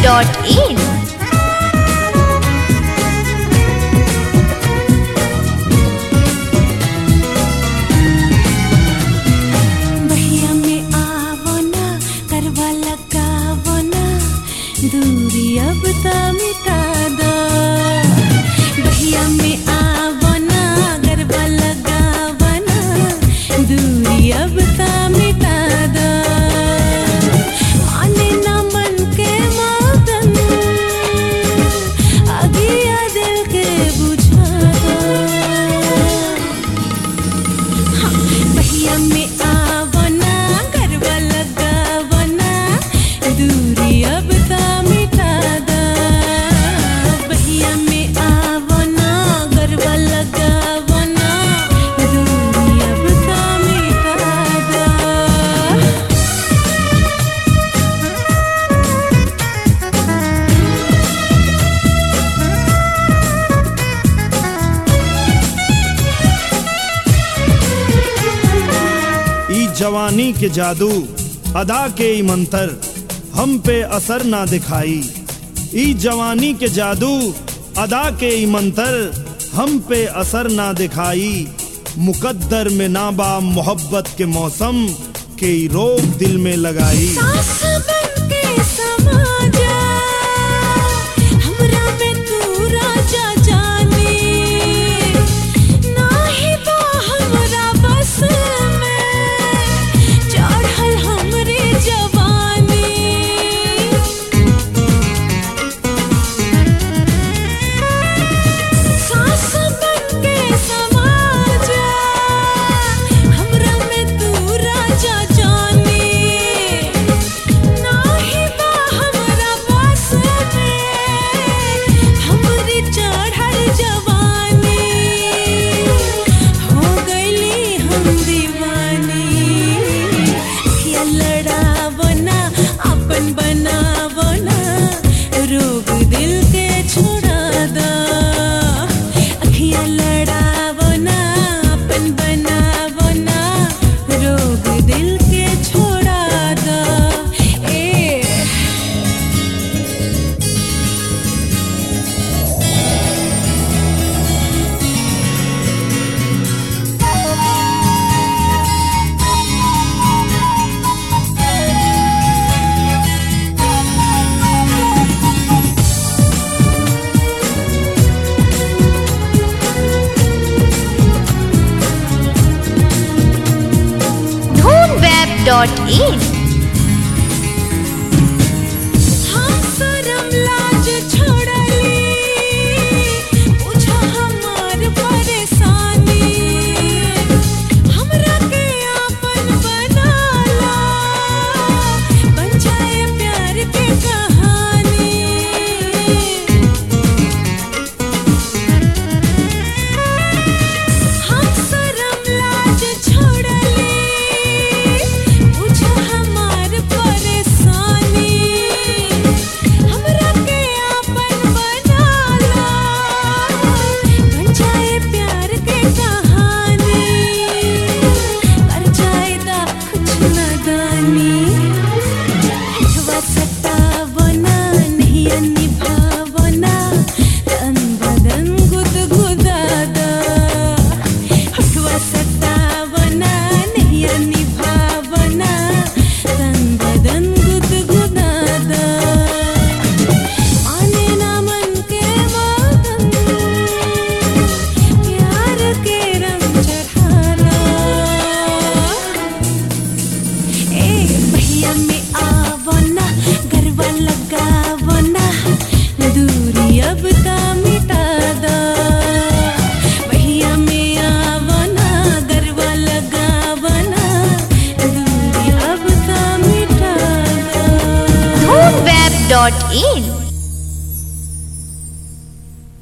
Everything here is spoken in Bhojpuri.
dhoonweb.in बहिया में आवो ना करवा लगावो ना दूरी अब त मिटा दो बहिया में आवो ना करवा लगावो ना दूरी अब त मिटा दो माने ना मन के मौतन अगिया दिल के बुझा दो बहिया में आवो ना गरबा लगावो ना दूरी अब त मिटा दा बहिया में आवो ना गरबा लगावो ना दूरी अब त मिटा दा ई जवानी के जादू अदा के ई मंतर हम पे असर ना दिखाई ई जवानी के जादू अदा के ई मंतर हम पे असर ना दिखाई मुकद्दर में नाबा मोहब्बत के मौसम के ई रोग दिल में लगाई सास बन के समा जा हमरा में तू राजा जाने नाही बा हमरा बस में चढ़ल हमरे जवानी सास बन के समा जा हमरा में तू राजा जाने नाही बा हमरा बस में हमरी चढ़ल जवानी हो गईली हम दीवानी या लड़ावो ना अपन बनावो ना रोग दिल के छोड़ा दो अखियां लड़ावो ना अपन बनावो ना रोग दिल के छोड़ा दो ए dhoonweb.in हम शरम लाज छोड़ली पूछा हमार परेशानी हमरा के आपन बनाला बन जाए प्यार के कहानी हम शरम लाज छोड़ली पूछा हमार परेशानी हमरा के आपन बनाला बन जाए प्यार के कहानी कर जाए दा कुछ नादानी हवा सतावो ना नहीं निभावो ना तन बदन गुदगुदा दा हवा सतावो ना नहीं निभावो ना तन बदन गुदगुदा दा आने ना मन के मौतम प्यार के रंग चढ़ाना ए भैया में आवो ना गरबा लगावो ना दूरी अब त मिटा दो भैया में आवो ना गरबा लगावो ना दूरी अब त मिटा दो dhoonweb.in